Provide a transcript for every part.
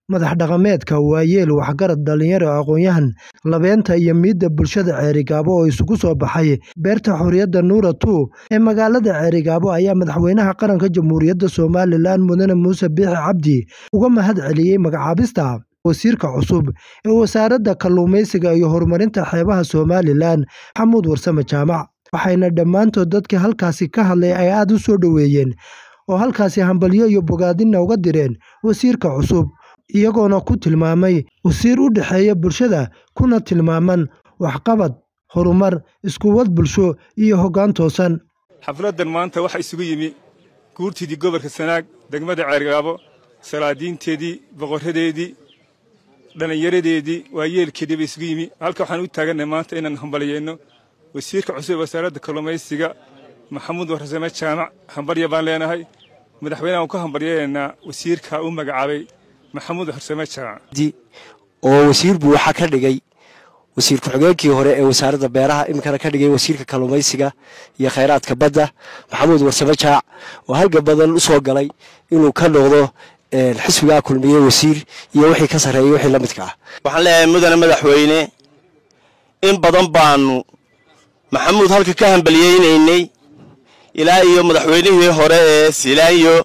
madax dhaqameedka waayeel waxgarad dhalinyaro aqoon-yahan labeenta iyo miidda bulshada ceerigaabo oo isugu soo baxay beerta xorriyadda nuura two ee magaalada ceerigaabo ayaa madaxweynaha qaranka jamhuuriyadda somalilan mudane muuse biixi cabdi uga mahad celiyey magacaabista wasiirka cusub ee wasaaradda kalluumaysiga iyo horumarinta xeebaha somalilan maxamuud warsame jaamac waxayna dhammaantood dadkii halkaasi ka hadlay ay aada u soo dhoweeyeen oo halkaasi hambalyo iyo bogaadinna uga direen wasiirka cusub iyagoona ku tilmaamay wasiir u dhexeeya bulshada kuna tilmaaman waxqabad horumar iskuwad bulsho iyo hoggaan toosan xafladdan maanta waxaa isugu yimi guurtiidii gobolka sanaag degmada ceergaabo salaadiinteedii boqorradeedii dhallinyaradeedii waayeelkeedii ba isugu yimi halka waxaan u taagannahay maanta inaan hambalyeynno wasiirka cusub ee wasaaradda kalluumaysiga maxamuud warsame jaamac hambalya baan leenahay madaxweynaha waan ku hambalyaynaynaa wasiirka u magacaabay maxamuud warsame jaamac oo wasiir buu waxaa ka dhigay wasiir ku-xigeenkii hore ee wasaaradda beeraha iminkana ka dhigay wasiirka kalluumaysiga iyo khayraadka badda maxamuud warsame jaac oo halga badan u soo galay inuu ka noqdo xisbigaa kulmiye wasiir iyo wixii ka sarreeyey wixii la midka ah waxaan leeyahay mudane madaxweyne in badan baanu maxamuud halka ka hambalyeynaynay ilaa iyo madaxweynihii hore ee silaanyo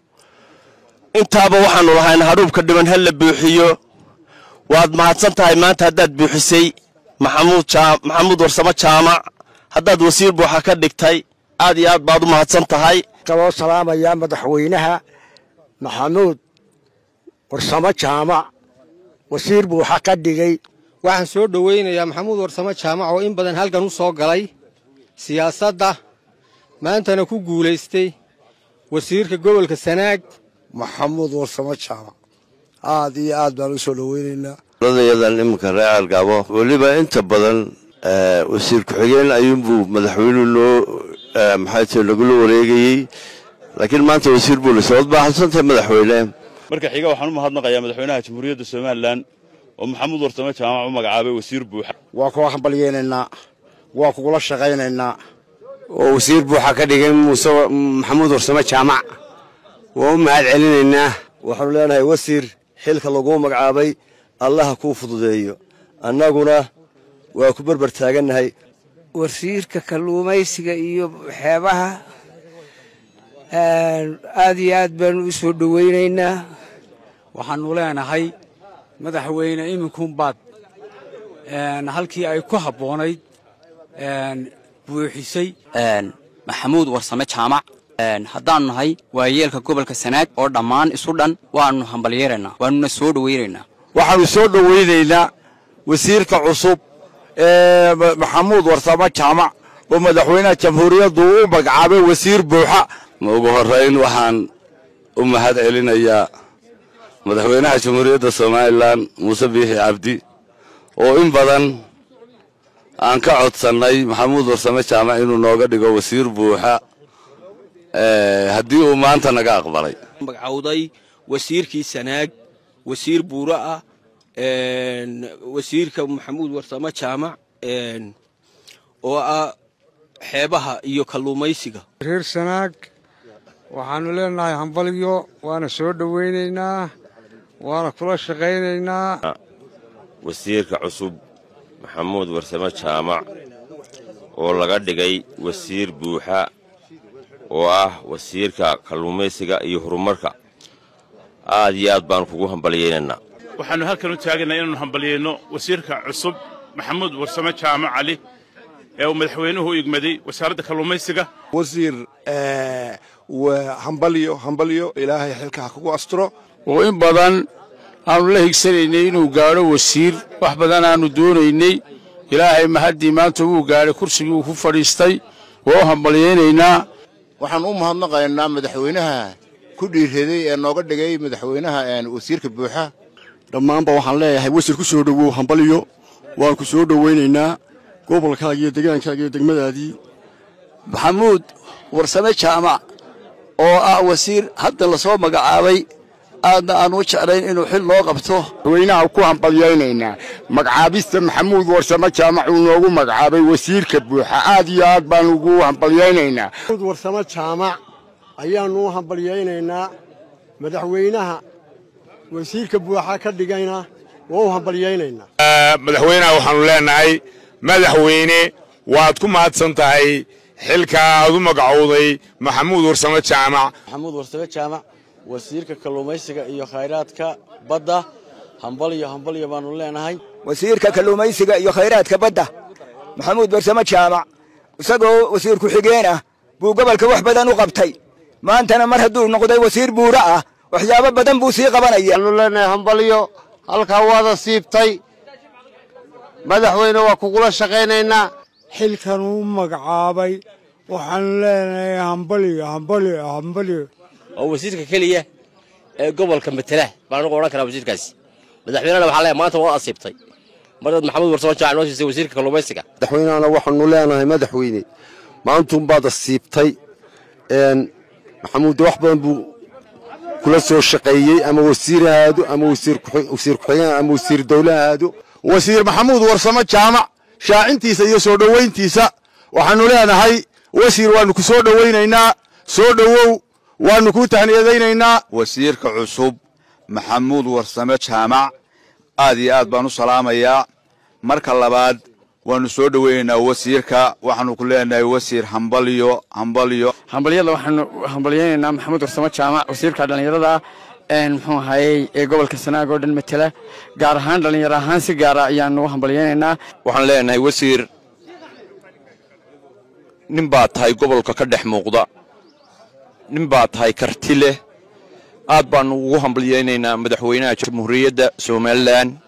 intaaba waxaanu lahayn hadhuubka dhiban ha la buuxiyo waad mahadsan tahay maanta haddaad buuxisay maxamuud warsamo jaamac haddaad wasiir buuxa ka dhigtay aad iyo aad baad u mahadsan tahay kaloo salaamayaa madaxweynaha maxamuud warsamo jaamac wasiir buuxa ka dhigay waxaan soo dhowaynayaa maxamuud warsamo jaamac oo in badan halkan u soo galay siyaasadda maantana ku guulaystay wasiirka gobolka sanaag maxamuud warsamo jaamac aad iyo aad baan u soo dhoweynaynaa yadan iminka reer algaabo weliba inta badan wasiir ku-xigeen ayuunbuu madaxweynuhu noo maxay tahay lagula wareegayey laakiin maanta wasiir buu lisa waad baaxadsantahay madaxweyne marka xiga waxaan u mahadnaqayaa madaxweynaha jamhuuriyadda somalilan oo maxamuud warsame jaamac u magacaabay wasiir buuxa waa kuwa hambalyeynaynaa waa kugula shaqaynaynaa oo wasiir buuxa ka dhigay muuse maxamuud warsame jaamac waa u mahad celinaynaa waxaanu leenahay wasiir xilka laguu magacaabay allaha kuu fududeeyo annaguna waa ku berber taagannahay wasiirka kalluumaysiga iyo xeebaha aad iyo aad baanu u soo dhowaynaynaa waxaannu leenahay madaxweyne iminkunbaad halkii ay ku habboonayd buuxisay maxamuud warsame jaamac haddaannu nahay waayeelka gobolka sanaag oo dhammaan isu dhan waannu hambalyeeraynaa waannuna soo dhowaynaynaa waxaannu soo dhowaynaynaa wasiirka cusub ee maxamuud warsame jaamac oo madaxweynaha jamhuuriyaddu u magacaabay wasiir buuxa ma ugu horrayn waxaan u mahad celinayaa madaxweynaha jamhuuriyadda somalilan muuse biixi cabdi oo in badan aan ka codsannay maxamuud warsame jaamac inuu nooga dhigo wasiir buuxa haddii uu maanta naga aqbalay magacawday wasiirkii sanaag wasiir buuro ah wasiirka maxamuud warsame jaamac oo ah xeebaha iyo kalluumaysiga reer sanaag waxaannu leenahay hambalyo waana soo dhowaynaynaa waana kula shaqaynaynaa wasiirka cusub maxamuud warsame jaamac oo laga dhigay wasiir buuxa oo ah wasiirka kalluumaysiga iyo horumarka aad iyo aad baanu kugu hambalyaynaynaa waxaannu halkan u taagannaa inaannu hambalyayno wasiirka cusub maxamuud warsame jaamac cali ee uu madaxweynuhu u igmaday wasaaradda kalluumaysiga wasiir hambalyo hambalyo ilaahay xilka ha kugu asturo oo in badan aanu la higsanaynay inuu gaadho wasiir wax badan aanu doonaynay ilaahay mahaddii maanta wuu gaadhay kursigii uu ku fadhiistay waa u hambalyaynaynaa waxaan u mahadnaqaynaa madaxweynaha ku dhiirraday ee nooga dhigay madaxweynaha wasiirka buuxa dhammaanba waxaan leeyahay wasiir ku soo dhowow hambalyo waan ku soo dhowaynaynaa gobolkaaga iyo degaankaaga iyo degmadaadii maxamuud warsame jaamac oo ah wasiir hadda la soo magacaabay aadna aan u jeclayn inuu xil noo qabto madaxweynaha ku hambalyaynaynaa magacaabista maxamuud warsame jaamac uu noogu magacaabay wasiirka buuxa aad iyo aad baan ugu hambalyaynaynaa maxamuud warsame jaamac ayaannu u hambalyaynaynaa madaxweynaha wasiirka buuxa ka dhigayna waa u hambalyaynaynaa madaxweynaha waxaannu leennahay madaxweyne waad ku mahadsan tahay xilka aad u magacowday maxamuud warsamo jaamac maxamuud warsame jaamac wasiirka kalluumaysiga iyo khayraadka badda hambalyo hambalyo baannu leenahay wasiirka kalluumaysiga iyo khayraadka badda maxamuud warsamo jaamac isagoo wasiir ku-xigeen ah buu gobolka wax badan u qabtay maantana mar hadduu noqday wasiir buuro ah waxyaabo badan buu sii qabanaya waxaanu leenahay hambalyo halkaa waada siibtay madaxweyne waa kugula shaqaynaynaa xilkan uu magacaabay waxaanu leenahay hambalyo hambalyo hambalyo oo wasiirka keliya ee gobolka matela baan anigu odhan karaa wasiirkaasi madaxweynehana waxaa leeyahay maanta waa asiibtay marad maxamuud warsamo jaac noo siisay wasiirka kalluumaysiga madaxweynehana waxaanu leenahay madaxweyne maantuunbaad asiibtay maxamuud wax badan buu kula soo shaqeeyey ama wasiir ahaado ama wasiir ku-xigeen ama wasiir dowle ahaado wasiir maxamuud warsamo jaamac shaacintiisa iyo soo dhowayntiisa waxaannu leenahay wasiir waannu ku soo dhowaynaynaa soo dhowow waannu kuu tahniyadaynaynaa wasiirka cusub maxamuud warsame jaamac aad iyo aad baan u salaamayaa marka labaad waannu soo dhowaynaynaa wasiirka waxaannu ku leenahay wasiir hambalyo hambalyo hambalyada waxaanu hambalyaynaynaa maxamuud warsamo jaamac wasiirka dhallinyarada ah muxuu ahayey ee gobolka sanaag oo dhan matela gaar ahaan dhallinyaro ahaan si gaara ayaanu u hambalyaynaynaa waxaan leenahay wasiir nin baa tahay gobolka ka dhex muuqda nin baa tahay karti leh aad baannu ugu hambalyaynaynaa madaxweynaha jamhuuriyadda somalilan